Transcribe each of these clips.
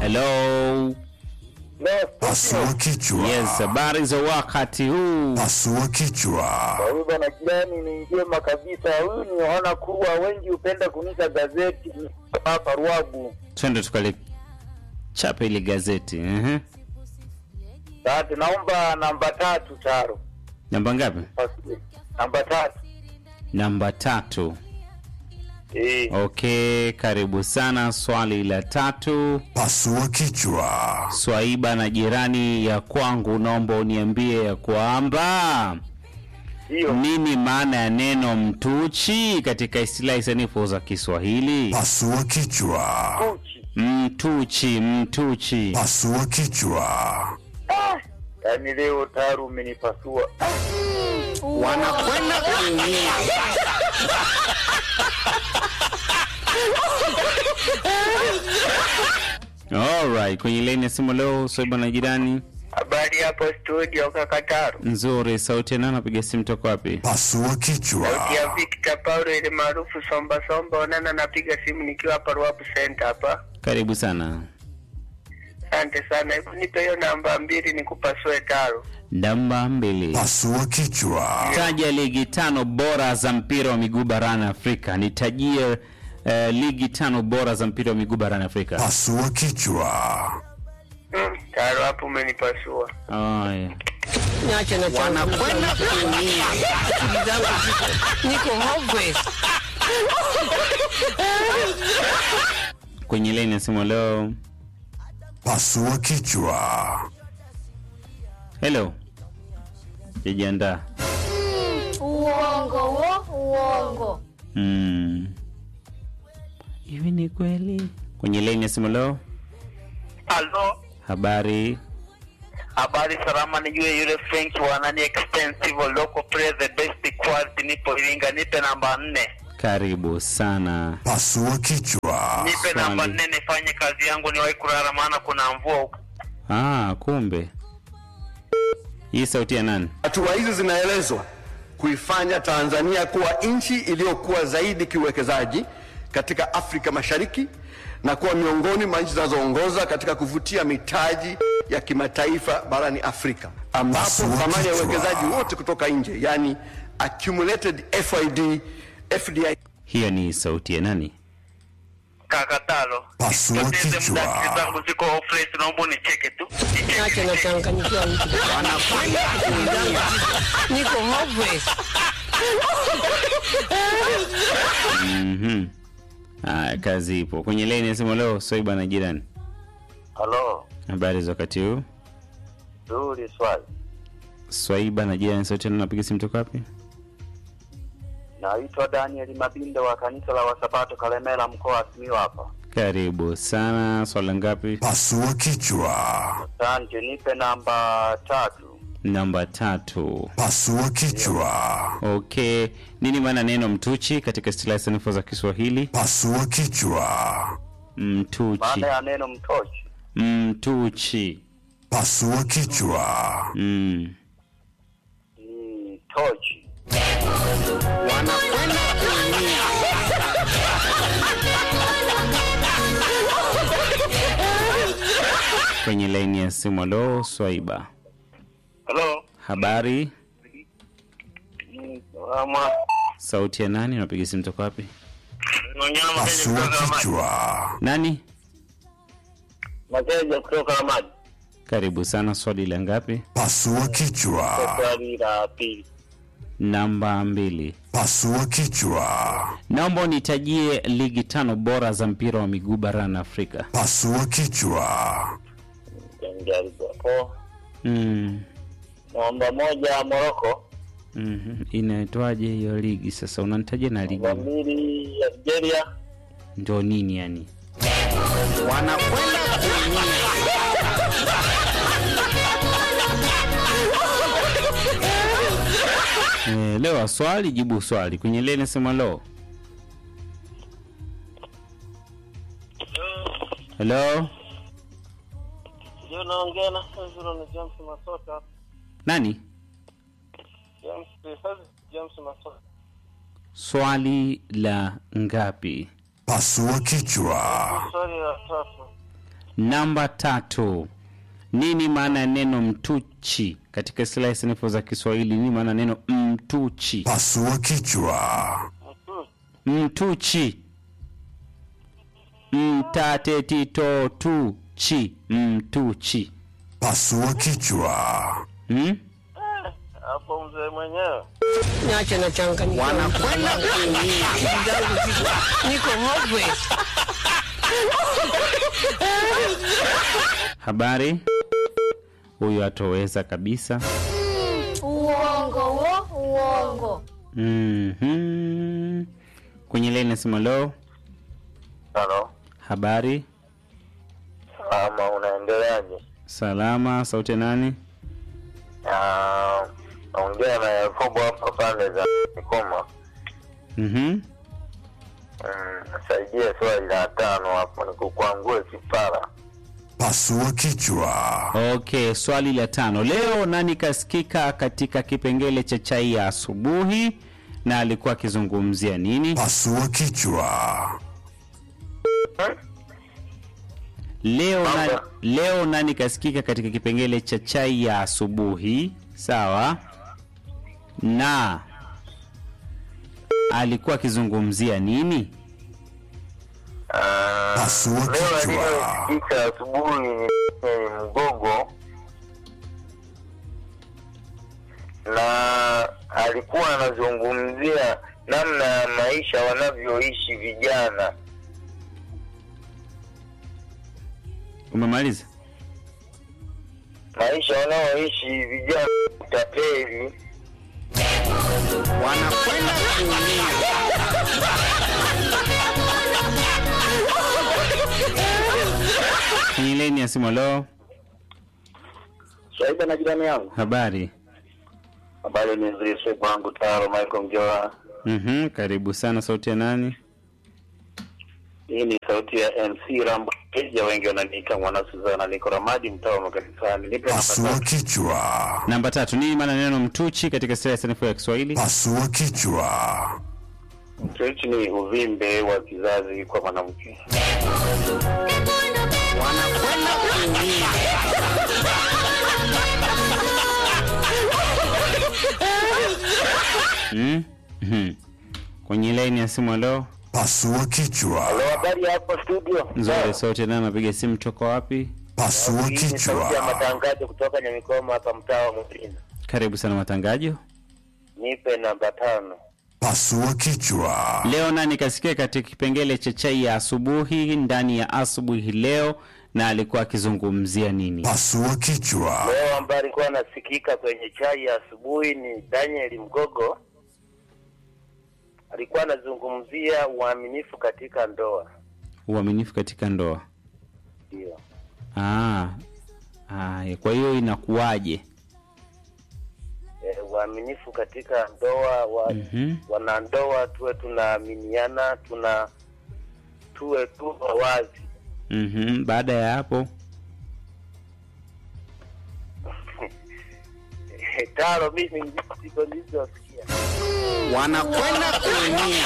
Hello. Pasua kichwa. Yes, habari za wakati huu. Pasua kichwa. Huyu bwana jirani ni njema kabisa. Huyu ni wana kuwa wengi hupenda kunika gazeti hapa Ruabu. Twende tukale chape ile gazeti. Ehe. Sasa naomba namba tatu taro. Namba ngapi? Pasue. Namba tatu. Namba tatu. Eh, Okay, karibu sana. Swali la tatu. Pasua kichwa. Swaiba na jirani ya kwangu, naomba uniambie ya kwamba hiyo. nini maana ya neno mtuchi katika istilahi sanifu za Kiswahili? Pasua kichwa. Kuchi. Mtuchi, mtuchi. Pasua kichwa. Yaani leo taru umenipasua. Wanakwenda kuingia. Alright, kwenye laini ya simu leo Swaiba na jirani. Habari hapo studio kaka Taro. Nzuri, sauti ya nani? Napiga simu toka wapi? Pasua kichwa. ya Victor Paulo ile maarufu somba somba onana napiga simu nikiwa hapa Ruabu Center hapa. Karibu sana. Asante sana. Hebu nipe hiyo namba mbili nikupasue taro. Namba mbili. Pasua kichwa. Taja ligi tano bora za mpira wa miguu barani Afrika. Nitajie eh, ligi tano bora za mpira wa miguu barani Afrika. Pasua kichwa. Mm, taro hapo umenipasua. Aya. Niache na changu. Wanakwenda kuumia. Akili zangu ziko- niko hopeless. Kwenye laini ya simu leo. Pasua kichwa. Hello. Jijiandaa. Uongo wo, uongo. Mm. Hivi ni kweli? Kwenye laini ya simu leo. Halo. Habari. Habari salama, nijue yule Frank wa nani expensive local play the best quality, nipo Iringa, nipe namba nne, Karibu sana. Pasua kichwa. nipe Swali. namba nne nifanye kazi yangu, niwahi kulala, maana kuna mvua huko. Ah, kumbe. Hii sauti ya nani? Hatua hizi zinaelezwa kuifanya Tanzania kuwa nchi iliyokuwa zaidi kiuwekezaji katika Afrika Mashariki na kuwa miongoni mwa nchi zinazoongoza katika kuvutia mitaji ya kimataifa barani Afrika, ambapo Pasua thamani ya kichwa. uwekezaji wote kutoka nje, yani accumulated FID, FDI Hiyo ni sauti ya nani? Kakatalo, Pasua poteze muda, kichwa. akili zangu ziko offline, naomba unicheke tu, Niache na changanyikiwa wiki. Wanakwenda akili zangu ziko- niko hopeless. Mhm. Haya, kazi ipo. Kwenye laini ya simu leo Swaiba na jirani. Halo, Habari za wakati huu? zuri swali. Swaiba na jirani sauti ya nani? Napiga simu toka wapi? Naitwa Daniel Mabindo wa kanisa la Wasabato Kalemela, mkoa wa Simiyu hapa. Karibu sana. Swala ngapi? Pasua kichwa. Asante, nipe namba tatu. Namba tatu. Pasua kichwa. Okay, nini maana neno mtuchi katika istilahi sanifu za Kiswahili? Pasua kichwa. Mtuchi, Maana ya neno mtochi. mtuchi. Pasua kichwa. Mm. ni tochi. Wanakwenda kuumia. Kwenye laini ya simu, alo Swaiba, Halo. habari? Ama Sauti ya nani? Unapiga simu toka wapi? Nonyama Makeja Pasua kutoka Ramadi. kichwa. Nani? Makeja kutoka Ramadi. Karibu sana. Swali la ngapi? Pasua kichwa. Swali la pili. Namba mbili. Pasua kichwa. Naomba unitajie ligi tano bora za mpira wa miguu barani Afrika. Pasua kichwa. Jaribu hapo. Mm. Namba moja Morocco. Mhm. Inaitwaje hiyo ligi sasa? Unanitajia na ligi Namba mbili Algeria. ndio nini yani? Wanakwenda kuumia. Eh, leo swali jibu swali kwenye leni sema lo. Hello? Ndio naongea na sasa na James Masota. Nani? James sasa James Masota. Swali la ngapi? Pasua kichwa. Swali la tatu. Namba tatu, nini maana ya neno mtuchi katika istilahi sanifu za Kiswahili? Nini maana ya neno mtuchi? Pasua kichwa. Mtuchi, mtatetitotuchi, mtuchi. Pasua kichwa. Hmm? hapo mzee mwenyewe Niache na changanyiko. Wanakwenda kuumia. Akili zangu ziko niko hopeless. Habari, huyu atoweza kabisa. Uongo wo, uongo. Mhm. Kwenye leni nasema lo, halo habari, ama unaendeleaje salama, sauti ya nani? Ah, naongea na yakobo hapa pande za mikoma Mhm. Mm, saidie swali la tano hapo nikukwangue kipara Pasua kichwa. Okay, swali la tano. Leo nani kasikika katika kipengele cha chai ya asubuhi na alikuwa akizungumzia nini? Pasua kichwa. Leo na, Mambo. leo nani kasikika katika kipengele cha chai ya asubuhi, sawa? Na alikuwa akizungumzia nini? Ah, Pasua leo kichwa. aliyosikika asubuhi ni ni mgogo na alikuwa anazungumzia namna ya maisha wanavyoishi vijana Umemaliza? maisha wanaoishi vijana utapeli Wanakwenda kuumia. Kwenye leni ya simu, lo, shaida na jirani yangu habari. habari ni nzuri shepu wangu taro michael mjoa Mhm, karibu sana, sauti ya nani? hii ni sauti ya mc rambo keja wengi wananiita mwana suzana niko ramadi mtaa wa makanisani nipe Pasua nafasi kichwa. Namba tatu, nini maana neno mtuchi katika istilahi sanifu ya Kiswahili? Pasua kichwa. mtoichi ni uvimbe wa kizazi kwa mwanamke Wanakwenda kuumia. Mm? Mhm. Kwenye laini ya simu, lo, Pasua kichwa. halo habari ya hapo studio nzuri, sauti ya nani? Napiga simu toka wapi? Pasua Hii ni sauti ya kichwa. matangazo kutoka nyamikoma hapa mtaa wa mjini Karibu sana matangajo. nipe namba tano Pasua kichwa. Leo nani kasikia katika kipengele cha chai ya asubuhi ndani ya asubuhi leo, na alikuwa akizungumzia nini? Pasua kichwa. leo ambaye alikuwa anasikika kwenye chai ya asubuhi ni daniel mgogo alikuwa anazungumzia uaminifu katika ndoa Uaminifu katika ndoa. ndio Ah, haya, kwa hiyo inakuwaje? e, uaminifu katika ndoa wa, Mhm. wanandoa tuwe tunaaminiana tuna tuwe tu wazi Mhm. Baada ya hapo taro mimi ndiko nilizosikia Wanakwenda kuumia.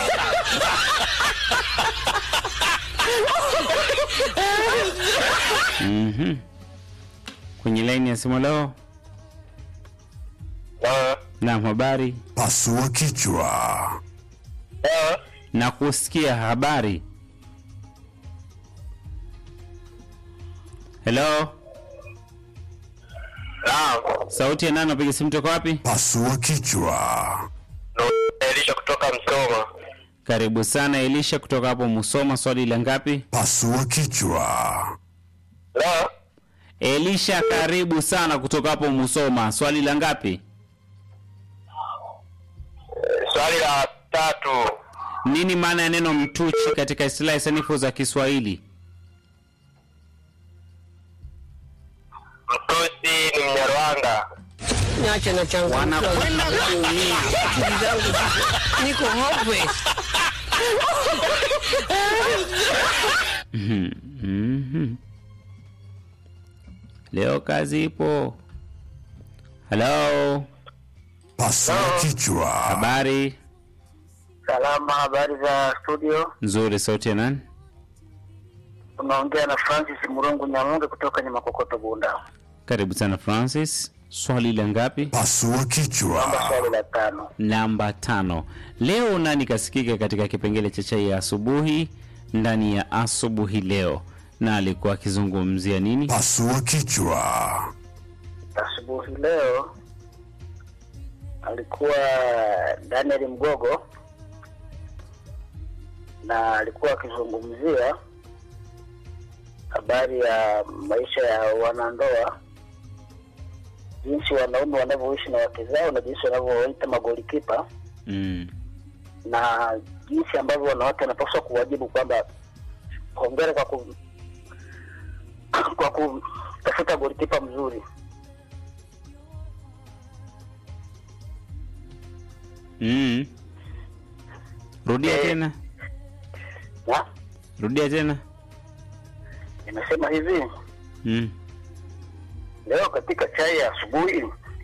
mhm. Kwenye laini ya simu leo, Ah, naam, habari Pasua kichwa. ah, na kusikia habari. Hello, naam. sauti ya nani? Napiga simu toka wapi? Pasua kichwa. Elisha kutoka Msoma. Karibu sana Elisha kutoka hapo Musoma. Swali la ngapi? Pasua kichwa. La, Elisha, karibu sana kutoka hapo Musoma. Swali la ngapi? swali la tatu. Nini maana ya neno mtuchi katika istilahi sanifu za Kiswahili? Mtusi ni Mnyarwanda. Niache na changanyiko. Wanakwenda kuumia. Akili zangu ziko niko hopeless. Mhm. Leo kazi ipo. Hello, Pasua kichwa. habari Salama, habari za studio? nzuri. Sauti ya nani? Unaongea na Francis Murungu Nyamunge kutoka Nyamakokoto Bunda. Karibu sana Francis. Swali la ngapi? Pasua Namba kichwa. swali la tano. Namba tano. Leo nani kasikika katika kipengele cha chai ya asubuhi ndani ya asubuhi leo, na alikuwa akizungumzia nini? Pasua kichwa. Asubuhi leo alikuwa Daniel Mgogo na alikuwa akizungumzia habari ya maisha ya wanandoa, jinsi wanaume wanavyoishi na wake zao na jinsi wanavyoita magolikipa Mm. na jinsi ambavyo wanawake wanapaswa kuwajibu kwamba hongera kwa ku, kwa kutafuta golikipa mzuri. Mm. Rudia Eh. tena, Na rudia tena. nimesema hivi Mm. leo katika chai ya asubuhi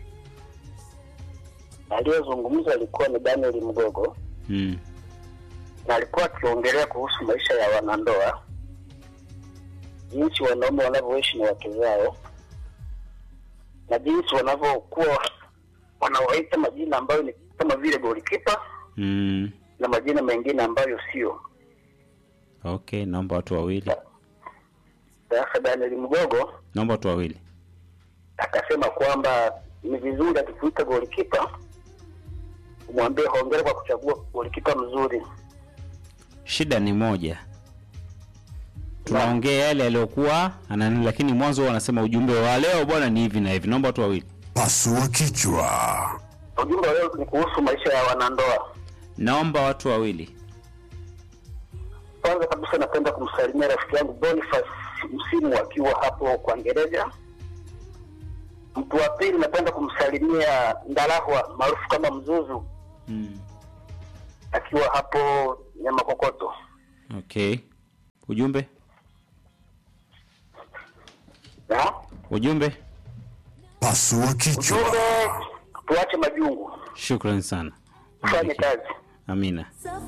aliyezungumza alikuwa ni Daniel Mgogo Mm. na alikuwa akiongelea kuhusu maisha ya wanandoa, jinsi wanaume wanavyoishi na wake zao na jinsi wanavyokuwa wanawaita majina ambayo ni kama vile golikipa Mm. na majina mengine ambayo sio. Okay, naomba watu wawili, Sasa Daniel Mgogo naomba watu wawili. akasema kwamba ni vizuri akikuita golikipa umwambie hongera kwa kuchagua golikipa mzuri. Shida ni moja, tunaongea yale yaliyokuwa anani, lakini mwanzo huwa anasema ujumbe wa leo bwana ni hivi na hivi. Naomba watu wawili, Pasua kichwa. Ujumbe wa leo ni kuhusu maisha ya wanandoa. naomba watu wawili. Kwanza kabisa napenda kumsalimia rafiki yangu Boniface Msimu akiwa hapo kwa Ngereja. Mtu wa pili napenda kumsalimia Ndalahwa maarufu kama Mzuzu Mm. akiwa hapo Nyamakokoto. Okay, ujumbe Na ujumbe. Pasua kichwa. ujumbe, tuache majungu, Shukran sana, tufanye kazi. amina.